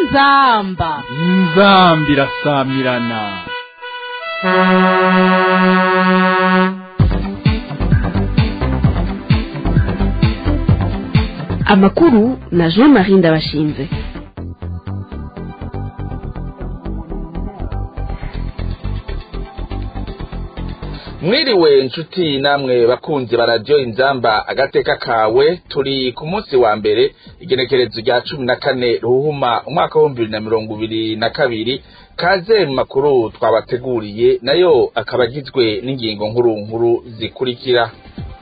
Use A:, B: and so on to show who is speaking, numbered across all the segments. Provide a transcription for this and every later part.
A: inzamba
B: inzambi irasamirana
C: amakuru na jean marie ndabashinze
D: mwiriwe nshuti namwe bakunzi ba radiyo inzamba agateka kawe turi ku munsi wa mbere igenekerezo rya cumi na kane ruhuma umwaka w'ibihumbi bibiri na mirongo ibiri na kabiri kaze mu makuru twabateguriye nayo akaba agizwe n'ingingo nkuru nkuru zikurikira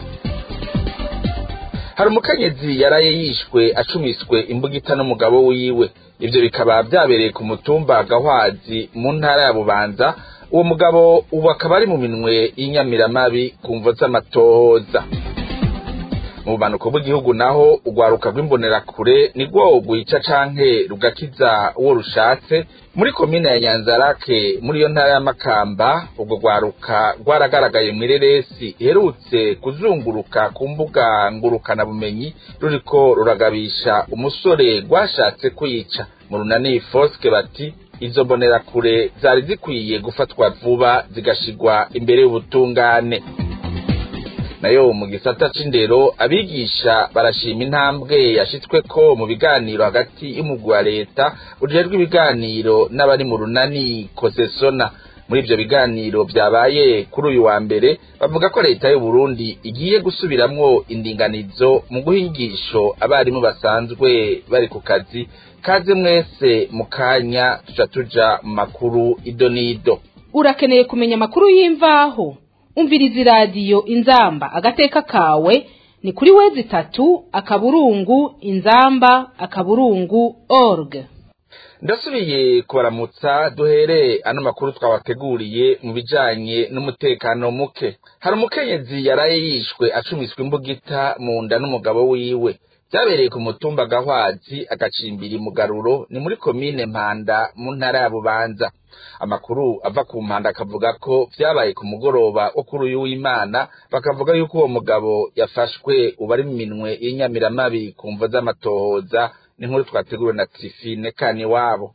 D: hari umukenyezi yaraye yishwe acumiswe imbugita n'umugabo wiwe ivyo bikaba vyabereye ku mutumba gahwazi mu ntara ya bubanza uwo mugabo ubu akaba ari mu minwe y'inyamiramabi ku mvo z'amatohoza mu bumanuko bw'igihugu naho urwaruka rw'imbonerakure nirwo rwica canke rugakiza uwo rushatse muri komine ya nyanzarake muri iyo ntara y'amakamba urwo rwaruka rwaragaragaye mw'ireresi iherutse kuzunguruka ku mbuga ngurukanabumenyi ruriko ruragabisha umusore rwashatse kwica mu runani foske bati izo mbonerakure zari zikwiye gufatwa vuba zigashigwa imbere y'ubutungane nayo mu gisata c'indero abigisha barashima intambwe yashitsweko mu biganiro hagati y'umugwi wa leta ujejwe ibiganiro n'abari mu runani kosesona muri ivyo biganiro vyabaye kuri uyu wa mbere bavuga ko leta y'u Burundi igiye gusubiramwo indinganizo mu guha inyigisho abarimu basanzwe bari ku kazi kaze mwese mu kanya tuja tuja mu makuru ido n'ido
A: urakeneye kumenya amakuru y'imvaho umviriza iradiyo inzamba agateka kawe ni kuri wezi itatu akaburungu inzamba akaburungu org
D: ndasubiye kubaramutsa duhere ano makuru twabateguriye mu bijanye n'umutekano muke hari umukenyezi yaraye yishwe acumiswe imbugita mu nda n'umugabo wiwe vyabereye ku mutumba gahwazi agacimbira imugaruro ni muri komine mpanda mu ntara ya bubanza amakuru ava ku mpanda akavuga ko vyabaye ku mugoroba wo kuri uyu w'imana bakavuga yuko uwo mugabo yafashwe ubu ari mu minwe y'inyamiramabi ku mvo z'amatohoza n'inkuru twateguriwe na trifine kani wabo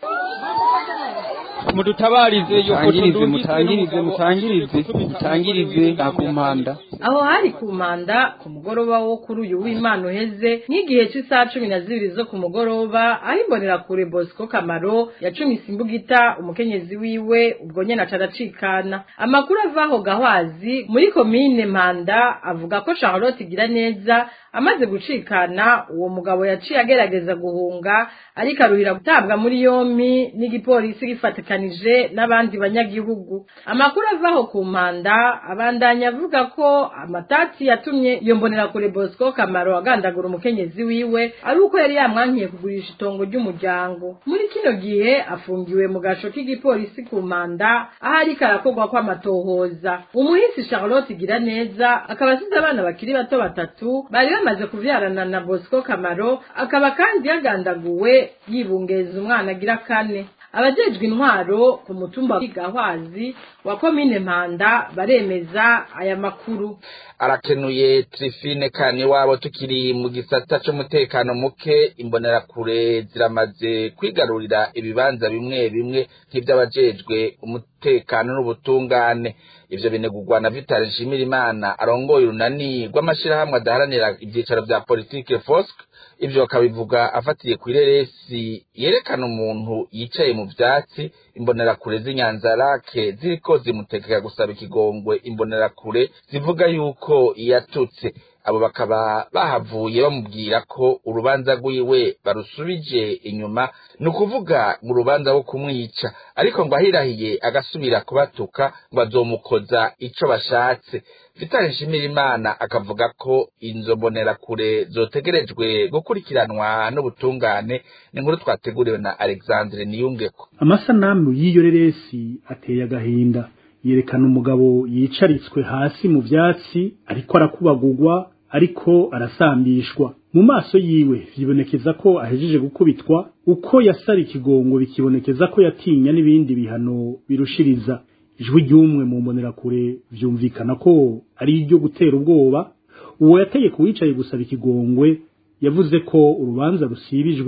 B: mudutabarize mutangirize mutangirize mutangirize mutangirize akumpanda
E: aho hari ku manda ku mugoroba wo kuri uyu w'imana uheze nk'igihe cy'isaha cumi na zibiri zo ku mugoroba aho imbonerakure bosco kamaro yacumise imbugita umukenyezi wiwe ubwo nyene aca aracikana amakuru ava aho gahwazi muri komine mpanda avuga ko charlotte igira neza amaze gucikana uwo mugabo yaciye agerageza guhunga ariko aruhira gutabwa muri yompi n'igipolisi gifatikanije n'abandi banyagihugu amakuru avaho ku mpanda abandanya avuga ko amatati yatumye iyo mbonerakure bosco kamaro agandagura umukenyezi wiwe ari uko yari yamwankiye kugurisha itongo ry'umuryango muri kino gihe afungiwe mu gasho k'igipolisi ku mpanda aho ariko arakorwa kw'amatohoza umuhisi charlotte igira neza akaba asize abana bakiri bato batatu bari bamaze kuvyarana na bosco kamaro akaba kandi yagandaguwe yibungeza umwana agira kane abajejwe intwaro ku mutumba w'igahwazi wa komine mpanda baremeza aya makuru
D: arakenuye trifine kani wabo tukiri mu gisata c'umutekano muke imbonerakure ziramaze kwigarurira ibibanza bimwe bimwe nk'ivy'abajejwe umutekano n'ubutungane ivyo binegurwa na Vital Nshimirimana arongoye urunani rw'amashirahamwe adaharanira ivyicaro vya politike FOSC ivyo bakabivuga afatiye kw'ireresi yerekana umuntu yicaye mu vyatsi imbonerakure z'inyanzarake ziriko zimutegeka gusaba ikigongwe imbonerakure zivuga yuko yatutse abo bakaba bahavuye bamubwira ko urubanza rwiwe barusubije inyuma ni ukuvuga mu rubanza rwo kumwica ariko ngo ahirahiye agasubira kubatuka ngo azomukoza ico bashatse vitali nshimirimana akavuga ko inzo mbonerakure zotegerejwe gukurikiranwa n'ubutungane ni inkuru twateguriwe na alexandre niyungeko
F: amasanamu y'iyo reresi ateye agahinda yerekana umugabo yicaritswe hasi mu vyatsi ariko arakubagurwa ariko arasambishwa mu maso yiwe bibonekeza ko ahejeje gukubitwa uko yasara ikigongo bikibonekeza ko yatinya n'ibindi bihano birushiriza ijwi ry'umwe mu mbonerakure vyumvikana ko ari iryo gutera ubwoba uwo yategeka uwicaye gusaba ikigongwe yavuze ko urubanza rusibijwe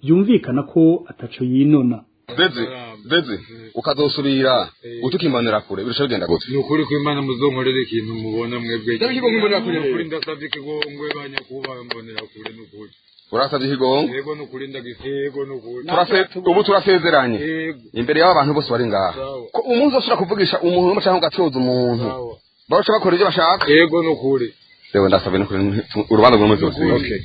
F: byumvikana ko ataco yinona
G: beze beze ukazosubira utukimanira kure birusha bigenda gute
H: ni ukuri ko imana muzonkorera ikintu mubona mwebwe ukuri ndasabye ikigongwe banyakubaha mbonera kure ni ukuri
G: urasabye ikigongo
H: yego ni ukuri ndagisigo ni ukuri
G: Turase- ubu turasezeranye
H: yego
G: imbere y'aba bantu bose bari ngaha
H: Sawa.
G: ko umunsi ushobora kuvugisha umuntu cyangwa ugacoza umuntu
H: sawa
G: baca bakora ibyo bashaka
H: yego ni ukuri
G: rero ndasabye no kuri urubanza rw'umuzi wose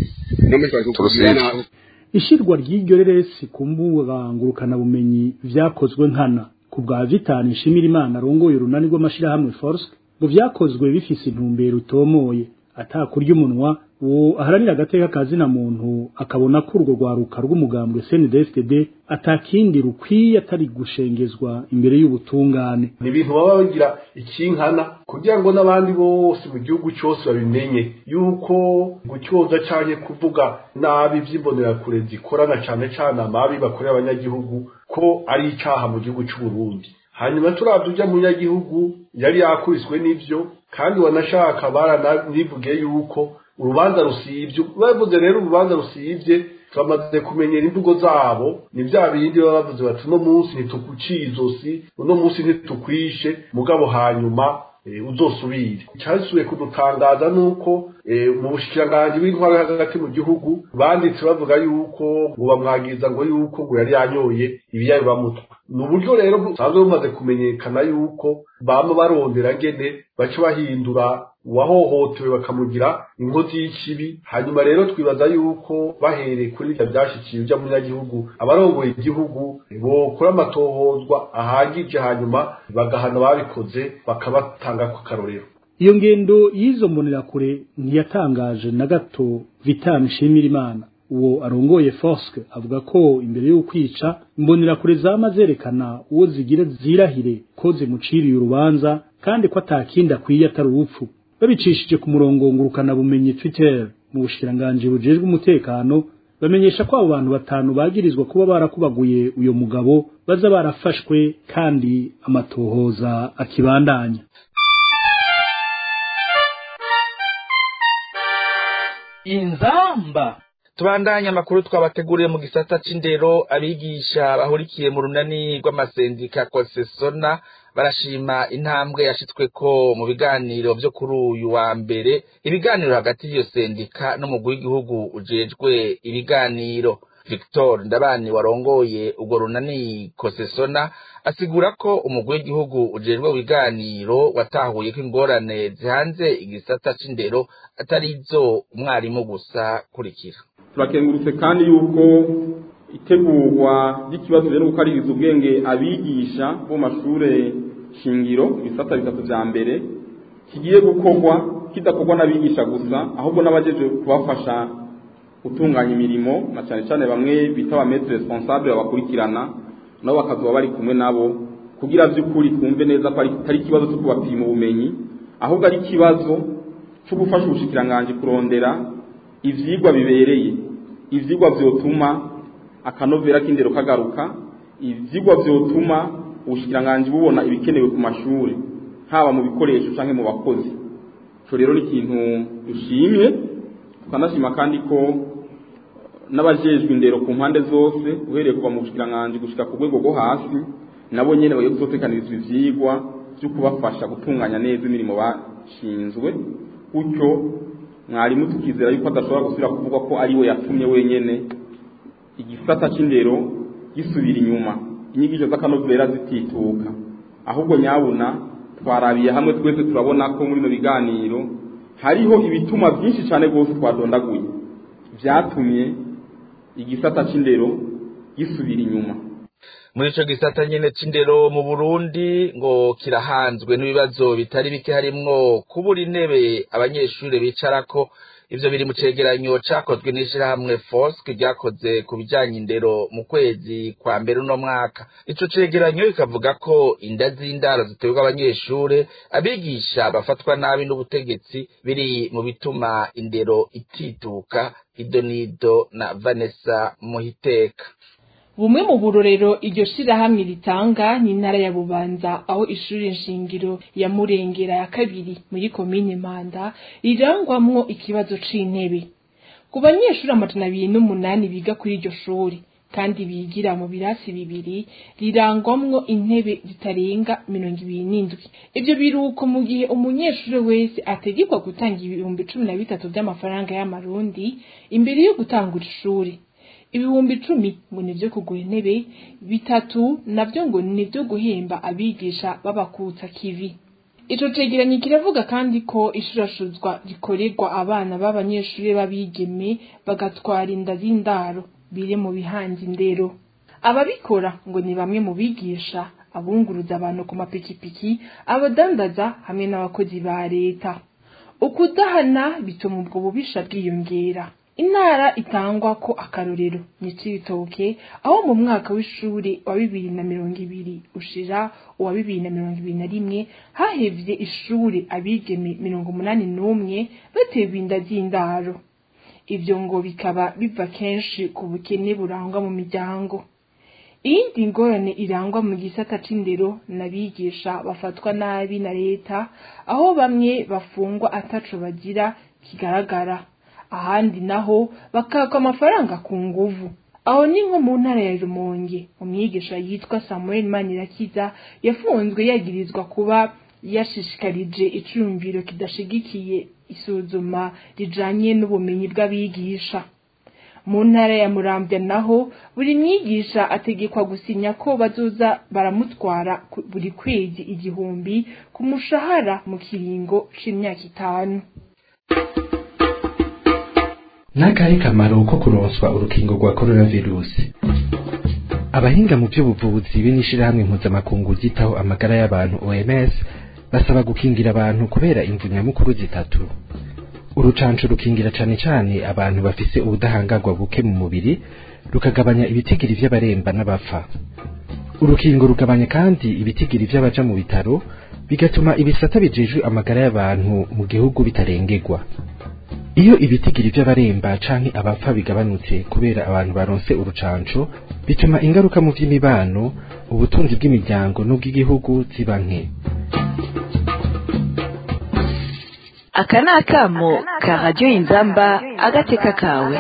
G: turusibe
F: ishirwa ry'iryo reresi ku mbuga ngurukanabumenyi vyakozwe nkana ku bwa vitani nshimira imana arongoye urunani rw'amashirahamwe force ngo vyakozwe bifise intumbero utomoye atakurya umunwa uwo aharanira agateka kazina muntu akabona ko urwo rwaruka rw'umugambwe CNDD-FDD atakindi rukwiye atari gushengezwa imbere y'ubutungane
I: ni ibintu baba bagira ikinkana kugira ngo n'abandi bose mu gihugu cyose babimenye yuko gucyoza cyane kuvuga nabi by'imbonerakure zikorana cyane cyane amabi bakorera abanyagihugu ko ari icyaha mu gihugu cy'u Burundi hanyuma turabye ujya munyagihugu yari yakubiswe n'ibyo kandi wanashaka baranivuge yuko urubanza rusibye bavuze rero urubanza rusibye turamaze kumenyera imvugo zabo ni bya bindi baba bavuze bati uno munsi ntitukuciye izosi uno munsi ntitukwishe mugabo hanyuma eh, uzosubire icyasubiye kudutangaza nuko eh, mu bushikiranganji bw'intwaro hagati mu gihugu banditse bavuga yuko ngo bamwagiza ngo yuko ngo yari yanyoye ibiyayibamutwe ni uburyo rero busanzwe bumaze kumenyekana yuko bama barondera ngene baca bahindura uwahohotewe bakamugira inkozi y'ikibi hanyuma rero twibaza yuko bahereye kuri ibyo byashyikiye ujya munyagihugu abarongoye igihugu bokora amatohozwa ahagije hanyuma bagahana ababikoze bakabatanga ku karorero
F: iyo ngendo y'izo mbonerakure ntiyatangaje na gato vitani nshimira imana uwo arongoye foske avuga ko imbere yo kwica imbonerakure zama zerekana uwo zigira zirahire ko zimuciriye urubanza kandi ko atakindi akwiye atari urupfu babicishije ku murongo ngurukana bumenyi twitter mu bushikiranganji bujejwe umutekano bamenyesha ko abo bantu batanu bagirizwa kuba barakubaguye uyo mugabo baza barafashwe kandi amatohoza akibandanya
A: inzamba
D: tubandanye amakuru twabateguriye mu gisata c'indero abigisha bahurikiye mu runani rw'amasendika kosesona barashima intambwe yashitsweko mu biganiro vyo kuri uyu wa mbere ibiganiro hagati y'iyo sendika n'umugwi w'igihugu ujejwe ibiganiro victor ndabani warongoye urwo runani kosesona asigura ko umugwi w'igihugu ujejwe ibiganiro watahuye ko ingorane zihanze igisata c'indero atari izo umwarimu gusa kurikira
J: turakengurutse kandi yuko itegurwa ry'ikibazo rero gukaririza ubwenge abigisha bo mu mashure shingiro ibisata bitatu vya mbere kigiye gukorwa kidakorwa n'abigisha gusa ahubwo n'abajeje kubafasha gutunganya imirimo na cyane cyane bamwe bita ba maître responsable babakurikirana nabo bakazoba bari kumwe nabo kugira vy'ukuri twumve neza ko atari ikibazo cyo kubapima ubumenyi ahubwo ari ikibazo cyo gufasha ubushikiranganji kurondera ivyigwa bibereye ivyigwa vyotuma akanovera k'indero kagaruka ivyigwa vyotuma ubushikiranganji bubona ibikenewe ku mashuri haba mu bikoresho canke mu bakozi ico rero ni ikintu dushimye tukanashima kandi ko n'abajejwe indero ku mpande zose uhereye kuva mu bushikiranganji gushika ku rwego rwo hasi nabo nyene bagiye kuzotekanirizwa ivyigwa vyo kubafasha gutunganya neza imirimo bashinzwe gutyo mwarimu tukizera yuko adashobora gusubira kuvuga ko ari we yatumye wenyene igisata c'indero gisubira inyuma inyigisho z'akanovera zitituka ahubwo nyabuna twarabiye hamwe twese turabona ko muri no biganiro hariho ibituma byinshi cyane rwose twadondaguye vyatumye igisata c'indero gisubira inyuma
D: muri ico gisata nyene c'indero mu Burundi ngo kirahanzwe n'ibibazo bitari bike harimwo kubura intebe abanyeshuri bicarako ivyo biri mu cegeranyo cakozwe n'ishirahamwe FOSC ryakoze ku bijanye indero mu kwezi kwa mbere uno mwaka ico cegeranyo kikavuga ko inda z'indaro ziterwa abanyeshure abigisha bafatwa nabi n'ubutegetsi biri mu bituma indero itituka idonido na Vanessa Muhiteka
K: bumwe mu burorero iryo shirahamwe ritanga ni intara ya bubanza aho ishuri nshingiro ya murengera ya kabiri muri komine manda rirangwamwo ikibazo c'intebe ku banyeshuri amajana abiri n'umunani biga kuri iryo shuri kandi bigira mu birasi bibiri rirangwamwo intebe zitarenga mirongo ibiri n'indwi ivyo biruko mu gihe umunyeshuri wese ategekwa gutanga ibihumbi cumi na bitatu vy'amafaranga y'amarundi imbere yo gutangura ishuri ibihumbi icumi ngo nivyo kugura intebe bitatu navyo ngo nivyo guhemba abigisha babakutsa kivi ico cegeranyo kiravuga kandi ko ishurashuzwa rikorerwa abana b'abanyeshuri b'abigeme bagatwara inda z'indaro biri mu bihanze indero ababikora ngo ni bamwe mu bigisha abunguruza abantu ku mapikipiki abadandaza hamwe n'abakozi ba leta ukudahana bituma ubwo bubisha bwiyongera intara itangwa ko akarorero ni cibitoke aho mu mwaka w'ishuri wa bibiri na mirongo ibiri ushira uwa bibiri na mirongo ibiri na rimwe hahevye ishuri abigeme mirongo umunani n'umwe batewe inda z'indaro ivyo ngo bikaba biva kenshi ku bukene burangwa mu miryango iyindi ngorane irangwa mu gisata c'indero n'abigisha bafatwa nabi na leta aho bamwe bafungwa ataco bagira kigaragara ahandi naho bakakwa amafaranga ku nguvu aho ni nko mu ntara ya rumonge umwigisha yitwa samuel manirakiza yafunzwe yagirizwa kuba yashishikarije icumviro kidashigikiye isuzuma rijanye n'ubumenyi bw'abigisha mu ntara ya muramvya naho buri mwigisha ategekwa gusinya ko bazoza baramutwara buri kwezi igihumbi ku mushahara mu kiringo c'imyaka itanu
L: n'akahe kamaro ko kuronswa urukingo rwa coronavirusi abahinga mu by'ubuvuzi b'inishirahamwe mpuzamakungu ryitaho amagara y'abantu oms basaba gukingira abantu kubera imvu nyamukuru zitatu urucanco rukingira cane cane abantu bafise ubudahangarwa buke mu mubiri rukagabanya ibitigiri vy'abaremba n'abapfa urukingo rugabanya kandi ibitigiri vy'abaja mu bitaro bigatuma ibisata bijejwe amagara y'abantu mu gihugu bitarengerwa iyo ibitigiri vy'abaremba canke abapfa bigabanutse kubera abantu baronse urucanco bituma ingaruka mu vy'imibano ubutunzi bw'imiryango n'ubw'igihugu ziba nke
C: aka ni akamo ka radiyo inzamba agateka kawe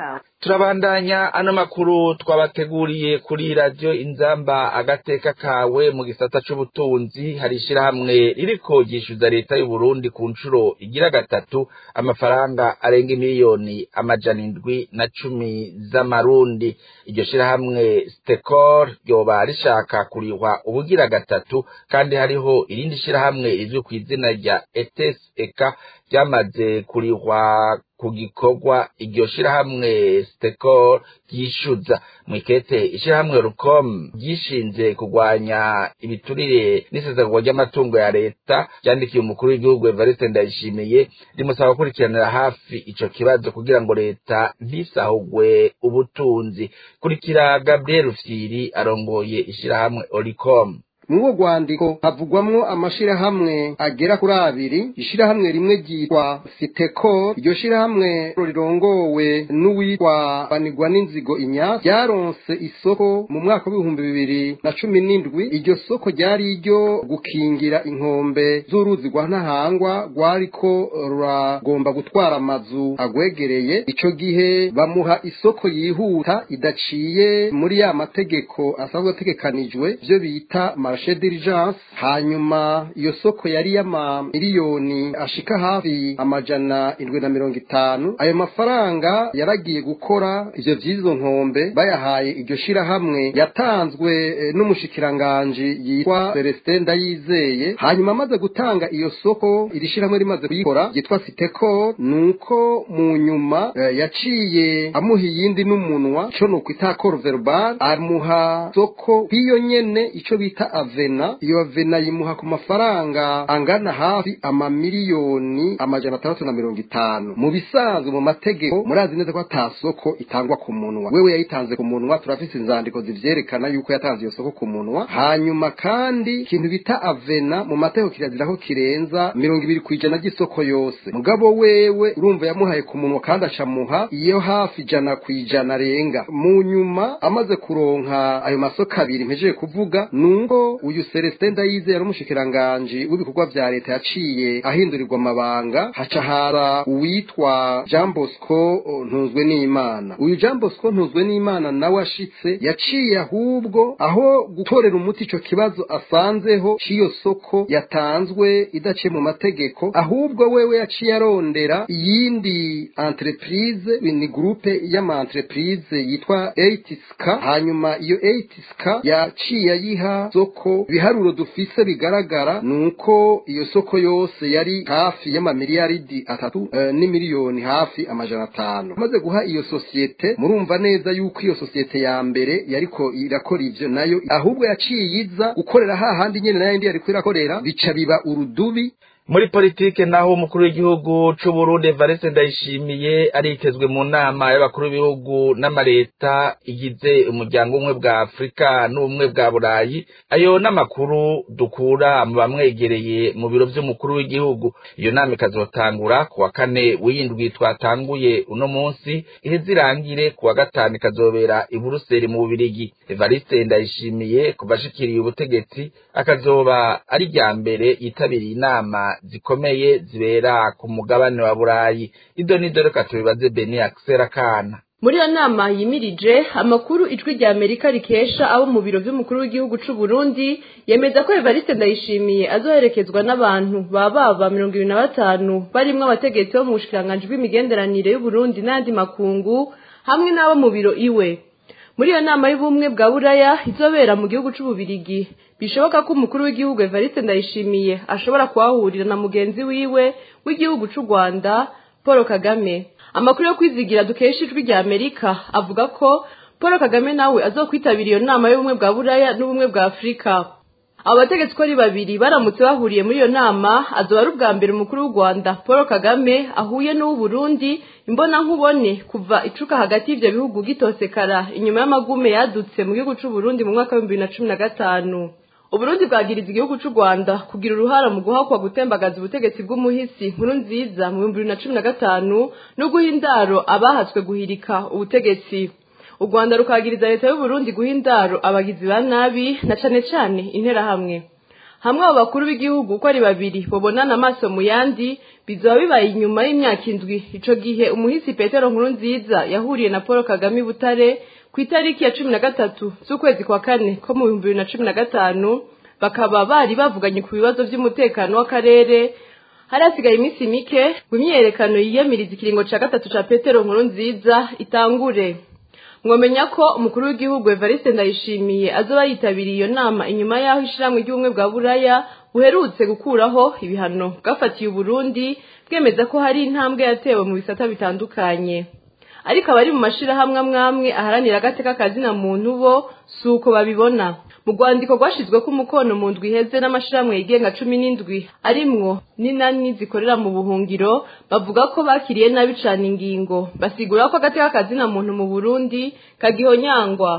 D: turabandanya ano makuru twabateguriye kuri radiyo inzamba agateka kawe mu gisata c'ubutunzi hari ishirahamwe ririko ryishyuza leta y'uburundi ku nshuro igira gatatu amafaranga arenga miliyoni amajana indwi na cumi z'amarundi iryo shirahamwe stekor ryoba rishaka kurihwa ubugira gatatu kandi hariho irindi shirahamwe rizwi ku izina rya etes eka ryamaze kurihwa ku gikorwa iryo shirahamwe stekor ryishyuza mwikete ishirahamwe rukom ryishinze kurwanya ibiturire n'isezerwa ry'amatungo ya leta ryandikiye umukuru w'igihugu evariste ndayishimiye rimusaba gukurikiranira hafi ico kibazo kugira ngo leta ntisahugwe ubutunzi kurikira gabriel rufyiri arongoye ishirahamwe oricom
M: mw'uwo rwandiko havugwamwo amashirahamwe agera kuri abiri ishirahamwe rimwe ryitwa siteko iryo shirahamwe rirongowe n'uwitwa banigwa n'inzigo inya ryaronse isoko mu mwaka w'ibihumbi bibiri na cumi n'indwi iryo soko ryari iryo gukingira inkombe z'uruzi rwa ntahangwa rwariko ruragomba gutwara amazu agwegereye ico gihe bamuha isoko yihuta idaciye muri ya mategeko asanzwe ategekanijwe vyo bita marché diligence hanyuma iyo soko yari y'amamiliyoni ashika hafi amajana indwi na mirongo itanu ayo mafaranga yaragiye gukora ivyo vy'izo nkombe bayahaye iryo shirahamwe yatanzwe eh, n'umushikiranganji yitwa Celestin Ndayizeye hanyuma amaze gutanga iyo soko iri shirahamwe rimaze kuyikora yitwa Siteko nuko mu nyuma eh, yaciye amuha iyindi n'umunwa co nukwita accord verbal amuha soko kw'iyo nyene ico bita avena iyo avena yimuha ku mafaranga angana hafi amamiliyoni amajana atandatu na mirongo itanu mu bisanzwe mu mategeko murazi neza ko ata soko itangwa ku munwa wewe yayitanze ku munwa turafise inzandiko zivyerekana yuko yatanze iyo soko ku munwa hanyuma kandi ikintu bita avena mu mategeko kirazira ko kirenza mirongo ibiri kw'ijana ry'isoko yose mugabo wewe urumva yamuhaye ku munwa kandi acamuha iyo hafi ijana kw'ijana arenga mu nyuma amaze kuronka ayo masoko abiri mpejeje kuvuga nuko uyu Celestin Ndayize yari umushikiranganji w'ibikorwa vya leta yaciye ahindurirwa amabanga haca hara uwitwa Jean Bosco ntuzwe n'Imana uyu Jean Bosco ntuzwe n'Imana nawe ashitse yaciye ahubwo aho gutorera umuti ico kibazo asanzeho c'iyo soko yatanzwe idaciye mu mategeko ahubwo wewe yaciye arondera iyindi entreprise ni groupe y'ama entreprise yitwa Eitiska hanyuma iyo Eitiska yaciye ayiha soko ibiharuro dufise bigaragara nuko iyo soko yose yari hafi y'amamiliyaridi atatu uh, n'imiliyoni hafi amajana atanu maze guha iyo sosiyete murumva neza yuko iyo sosiyete ya mbere yariko irakora ivyo nayo ahubwo yaciye iza gukorera hahandi nyene nayo ndi yariko irakorera bica biba urudubi
D: muri politike naho umukuru w'igihugu c'u Burundi Evariste Ndayishimiye aritezwe mu nama y'abakuru b'ibihugu n'amareta igize umuryango umwe bwa Afrika n'ubumwe bwa Burayi ayo n'amakuru dukura mu bamwegereye mu biro vy'umukuru w'igihugu iyo nama ikazotangura ku wa kane w'indwi twatanguye uno munsi iheze irangire ku wa gatanu ikazobera i Buruseli mu Bubirigi Evariste Ndayishimiye kuva ashikiriye ubutegetsi akazoba ari rya mbere yitabiriye inama zikomeye zibera ku mugabane wa burayi ido nido reka tubibaze beni akisera kana
N: muri iyo nama yimirije amakuru ijwi rya amerika rikesha abo mu biro by'umukuru w'igihugu c'u Burundi yemeza ko evariste ndayishimiye azoherekezwa n'abantu baba baba mirongo ibiri na batanu barimwo abategetsi bo mu bushikiranganji bw'imigenderanire y'uburundi n'ayandi makungu hamwe n'abo mu biro iwe muri iyo nama y'ubumwe bwa buraya izobera mu gihugu c'ububirigi bishoboka ko umukuru w'igihugu evariste ndayishimiye ashobora kuhahurira na mugenzi wiwe w'igihugu c'u rwanda paul kagame amakuru yo kwizigira dukesha ijwi rya amerika avuga ko paul kagame nawe azokwitabira iyo nama y'ubumwe bwa buraya n'ubumwe bwa afurika abo bategetsi ko ari babiri baramutse bahuriye muri iyo nama azoba ari ubwa mbere umukuru w'u rwanda paul kagame ahuye n'uw'uburundi imbona nkubone kuva icuka hagati y'ivyo bihugu gitosekara inyuma y'amagume yadutse mu gihugu c'uburundi mu mwaka w'ibihumbi bibiri na cumi na gatanu uburundi bwagiriza igihugu c'u rwanda kugira uruhara mu guhakwa gutembagaza ubutegetsi bw'umuhisi nkuru nziza mu bihumbi bibiri na cumi na gatanu no guha indaro abahatswe guhirika ubutegetsi u rwanda rukagiriza leta y'uburundi guha indaro abagizi ba nabi na cane cane interahamwe hamwe abo bakuru b'igihugu uko ari babiri babonana amaso mu yandi bizoba bibaye inyuma y'imyaka indwi ico gihe umuhisi petero nkuru nziza yahuriye na paul kagame i butare ku itariki ya cumi na gatatu z'ukwezi kwa kane ko mu bihumbi bibiri na cumi na gatanu bakaba bari bavuganye ku bibazo vy'umutekano w'akarere hari hasigaye iminsi mike ngo imyiyerekano yiyamiriza ikiringo ca gatatu ca petero nkuru nziza itangure mwomenya ko umukuru w'igihugu evariste ndayishimiye azoba yitabiriye iyo nama inyuma y'aho ishiramwe ry'ubumwe bwa buraya buherutse gukuraho ibihano bwafatiye uburundi bwemeza ko hari intambwe yatewe mu bisata bitandukanye ariko abari mu mashirahamwe amwamwe aharanira agateka kazina muntu bo si uko babibona mu rwandiko rwashizweko umukono mu ndwi iheze n'amashirahamwe yigenga cumi n'indwi arimwo n'inani zikorera mu buhungiro bavuga ko bakiriye nabi cane ingingo basigura ko agateka kazina muntu mu burundi kagihonyangwa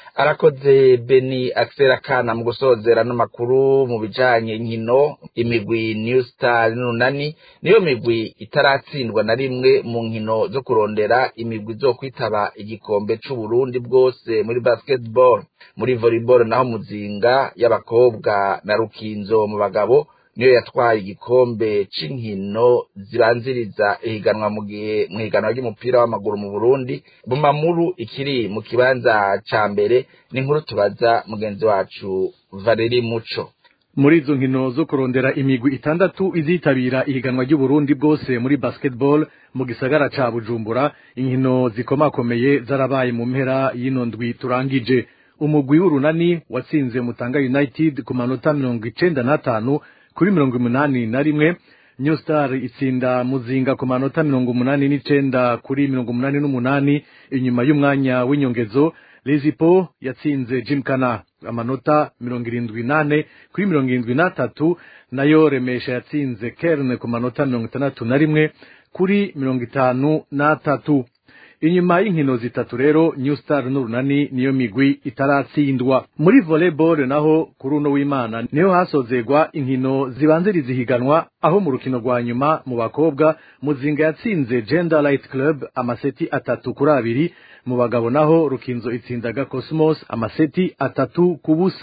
D: arakoze beni akisera kana mu gusozera n'amakuru mu bijanye nkino imigwi new star n'unani niyo migwi itaratsindwa na rimwe mu nkino zo kurondera imigwi zo kwitaba igikombe c'uburundi bwose muri basketball muri volleyball naho muzinga y'abakobwa na rukinzo mu bagabo niyo yatwaye igikombe c'inkino zibanziriza ihiganwa mu gihe mu higanwa ry'umupira w'amaguru mu Burundi Bumamuru ikiri mu kibanza ca mbere n'inkuru tubaza mugenzi wacu Valeri Muco
O: muri izo nkino zo kurondera imigwi itandatu izitabira ihiganwa ry'uburundi bwose muri basketball mu gisagara ca bujumbura inkino zikomakomeye zarabaye mu mpera y'ino ndwi turangije umugwi w'urunani watsinze mutanga united ku manota mirongo icenda n'atanu kuri mirongo umunani na rimwe new star itsinda muzinga ku manota mirongo umunani n'icenda kuri mirongo umunani n'umunani inyuma y'umwanya w'inyongezo lezipo yatsinze jimkana amanota mirongo irindwi nane kuri mirongo irindwi n'atatu nayo remesha yatsinze kerne ku manota mirongo itandatu na rimwe kuri mirongo itanu n'atatu inyuma y'inkino zitatu rero new star n'urunani niyo migwi itaratsindwa muri volleyball naho kuri uno w'imana niho hasozegwa inkino zibanziriza ihiganwa aho mu rukino rwa nyuma mu bakobwa muzinga yatsinze gender light club amaseti atatu kuri abiri mu bagabo naho rukinzo itsindaga cosmos amaseti atatu ku busa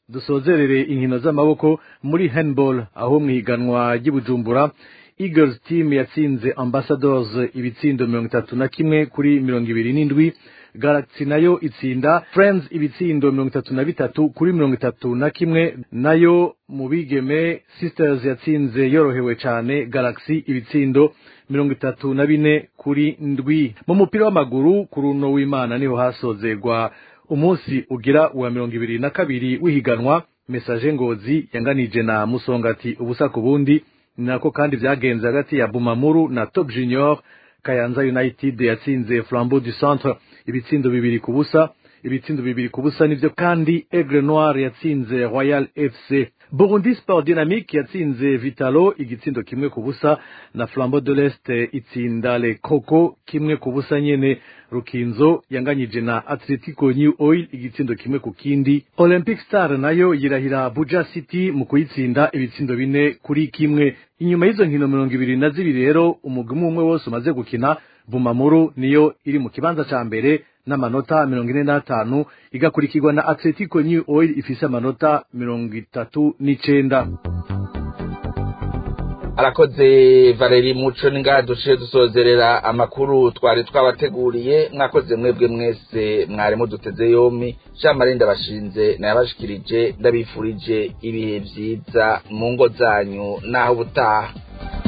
O: dusozerere inkino z'amaboko muri handball aho mwiganwa ry'ibujumbura Eagles team yatsinze Ambassadors ibitsindo mirongo itatu na kimwe kuri mirongo ibiri n'indwi Galaxy nayo itsinda Friends ibitsindo mirongo itatu na bitatu kuri mirongo itatu na kimwe nayo mu bigeme Sisters yatsinze yorohewe cane Galaxy ibitsindo mirongo itatu na bine kuri ndwi mu mupira w'amaguru ku runo w'Imana niho hasozerwa umunsi ugira uwa mirongo ibiri na kabiri w'ihiganwa Message Ngozi yanganije na Musongati ubusa ku bundi nako kandi vyagenze hagati ya Bumamuru na Top Junior Kayanza United yatsinze Flambeau du Centre ibitsindo bibiri ku busa ibitsindo bibiri ku busa nivyo kandi Aigle Noir yatsinze Royal FC Burundi Sport Dynamique yatsinze Vitalo igitsindo kimwe ku busa na Flambeau de l'Est itsinda Le Coco kimwe ku busa nyene Rukinzo yanganyije na Atletico New Oil igitsindo kimwe ku kindi Olympic Star nayo yirahira Buja City mu kuyitsinda ibitsindo bine kuri kimwe inyuma y'izo nkino mirongo ibiri na zibiri rero umugwi umwe wose umaze gukina Bumamuru niyo iri mu kibanza ca mbere n'amanota mirongo ine n'atanu igakurikirwa na Atletico New Oil ifise amanota mirongo itatu n'icenda
D: arakoze valeri muco ningaha duciye dusozerera amakuru twari twabateguriye mwakoze mwebwe mwese mwari muduteze yompi jean marie ndabashinze nayabashikirije ndabifurije ibihe vyiza mu ngo zanyu n'aho ubutaha